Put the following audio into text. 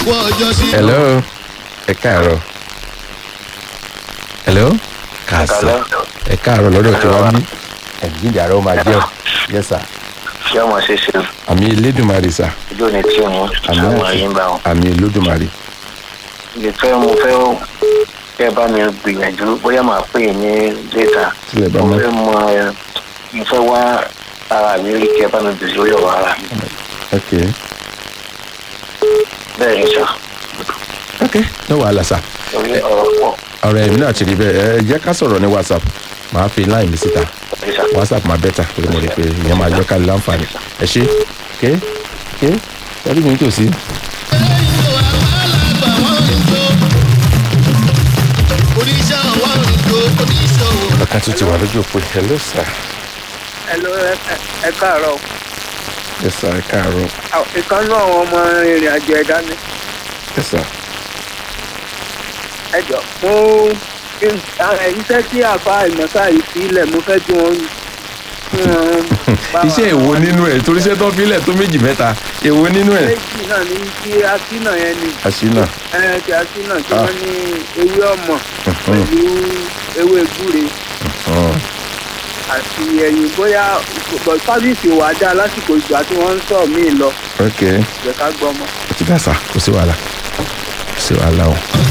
kú ọjọ́ sí. hello ẹ káàárọ̀ hello kàásà ẹ káàárọ̀ lọ́dọ̀ tí wọ́n bí ẹ̀jíǹde àrà ó máa jẹ́ ọ̀ yes sir ṣé ọmọ ṣe ṣe àmì elédùnmarè sà ojú ni tí òun àmì àwọn àṣẹ ayé ń bá wọn. àmì elédùnmarè lè fẹ́ mo fẹ́ kẹ́ ẹ bá mi gbìyànjú bóyá màá pè é ní létà Tílẹ̀ bá mo mọ́. fẹ́ mọ ẹ mo fẹ́ wá ara mi rí kẹ́ ẹ bá mi bèrè lórí ọ̀rọ̀ ara mi ok bẹ́ẹ̀ ni sọ ok no wàhálà sà orí ọ̀rọ̀ pọ̀ ọ̀rọ̀ ẹ̀mí náà ti rí bẹ́ẹ̀ ẹ jẹ́ ká sọ̀rọ̀ ní whatsapp màá fi line mi síta ẹ sà. whatsapp máa bẹ́tà torí mo rí i pé ìyẹn máa jẹ́ ká lè láǹfààní ẹ ṣe ké ké ẹrí mi tòsí. oníṣẹ́ ọwọ́ ìjó oníṣòwò. ọkàn tún ti wà lójú òpó hello sir Hello, ẹ- ẹ káàárọ̀. yes sir ẹ káàárọ̀ Àwọn- Ìkànnú àwọn ọmọ ìrìn àjò ẹ̀dá ni. yes sir Ẹ jọ fún iṣẹ́ tí àfa ìmọ̀ta yìí sílẹ̀ mo fẹ́ kí wọ́n kí wọ́n bá wa- iṣẹ́ èwo nínú ẹ̀ torí iṣẹ́ tó filẹ̀ tó méjì mẹ́ta èwo nínú ẹ̀ Méjì náà ní kí asínà yẹn ni. àṣìnà Ẹ ti asínà tí Ah. wọ́n ní ewé ọmọ pẹ̀lú ewé gbúre àti ẹ̀yìn bóyá bọ̀ sábìsì wà dá lásìkò ìgbà tí wọ́n ń sọ míì lọ. ok Jẹ́ ká gbọ́ ọmọ. ó ti dá sá kò sí wàhálà kò sí wàhálà o